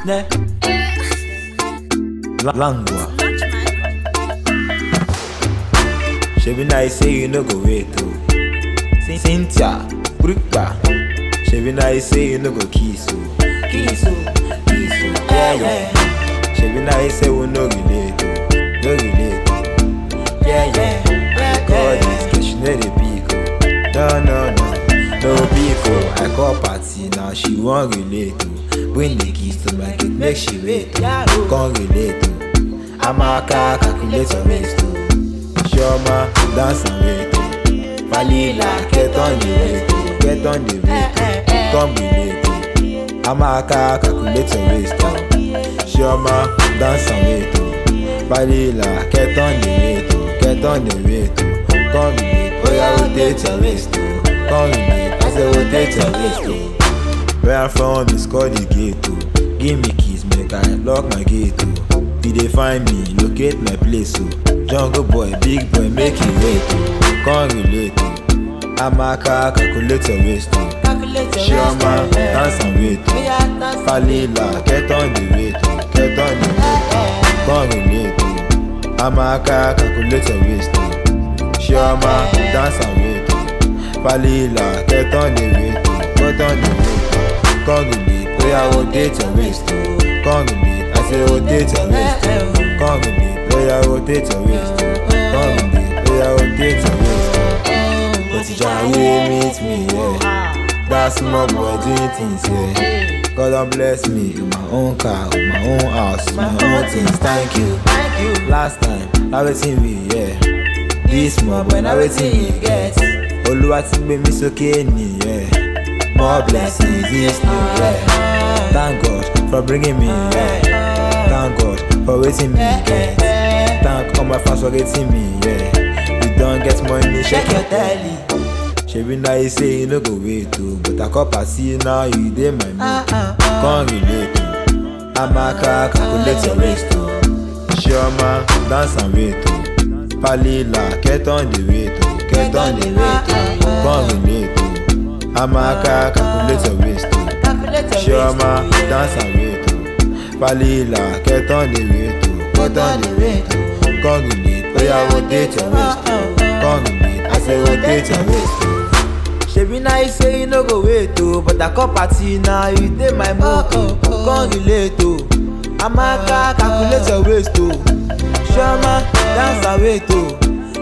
Ne. La- Langua. Shebi na say you no go wait oh. Cyn- Cynthia, Brooka. Shebi na say you no go kiss oh. Kiss oh, kiss oh. Yeah yeah. Shebi na say we no relate oh. No relate oh. Yeah yeah. God is good, she know the pick oh. No no no, no pick oh. I call party now she wan relate oh. Bring the keys to my gate, make she wait oh. Come relate oh. Amaka calculate your waist oh. Chioma dance and wait oh. Falila get on the wait oh. Get on the wait oh. Come relate oh. Amaka calculate your waist oh. Chioma dance and wait oh. Falila get on the wait oh. Get on the wait oh. Come relate oh yeah rotate your waist oh. Come relate I say rotate your waist oh. Where I'm from is called the gate oh. Give me keys make I lock my gate oh. You dey find me locate my place oh. Jungle boy big boy make it wait oh. Come relate oh. Amaka calculate your waist oh. Chioma dance and wait oh. Falila get on the wait oh. Get on the wait oh. Come relate oh. Amaka calculate your waist oh. Chioma dance and wait oh. Falila get on the wait oh. Get on the wait oh. Come relate oh yeah rotate your waist oh. Come relate I say rotate your waist oh. Come relate oh yeah rotate your waist oh. Come relate oh yeah rotate your waist oh. But you try meet me yeah. That small boy doing things yeah. God don bless me with my own car, with my own house, my own things. Thank you. Last time, na wetin we yeah. This small boy, na wetin we get. Olúwa ti gbé mi sókè nìyẹn. More blessings this new year. Thank God for bringing me here. Thank God for wetin me get. Thank all my fans for getting me yeah. You don get money, shake your telly. Shebi na you say you no go wait o, but I call party now you dey my mood. Come relate o, Amaka calculate your waist o. Chioma dance and wait o, Falila get on the wait o, get on the wait o. Come relate o, Amaka calculate your waist o. Chioma dance and wait o, Falila get on the wait o, get on the wait o. Come relate, oya rotate your waist o. Come relate, I say rotate your waist o. Shebi na you say you no go wait oh, but I call party now you dey my mood oh. Come relate oh, Amaka calculate your waist oh. Chioma dance and wait oh.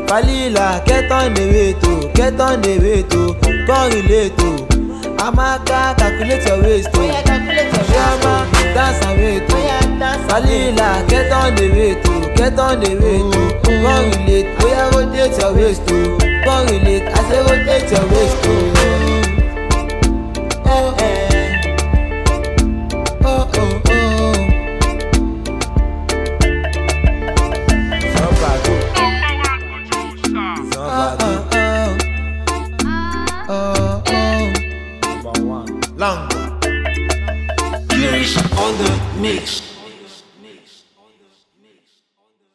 Falila get on the wait oh, get on the wait oh. Come relate oh, Amaka calculate your waist oh. Chioma dance and wait oh. Falila get on the wait oh, get on the wait oh. Come relate, oya rotate your waist oh. Come relate, I say rotate your waist oh. Eh, eh. Oh, oh, oh. Somebody, somebody, Oh, oh. number one. Long. Girish on the mix.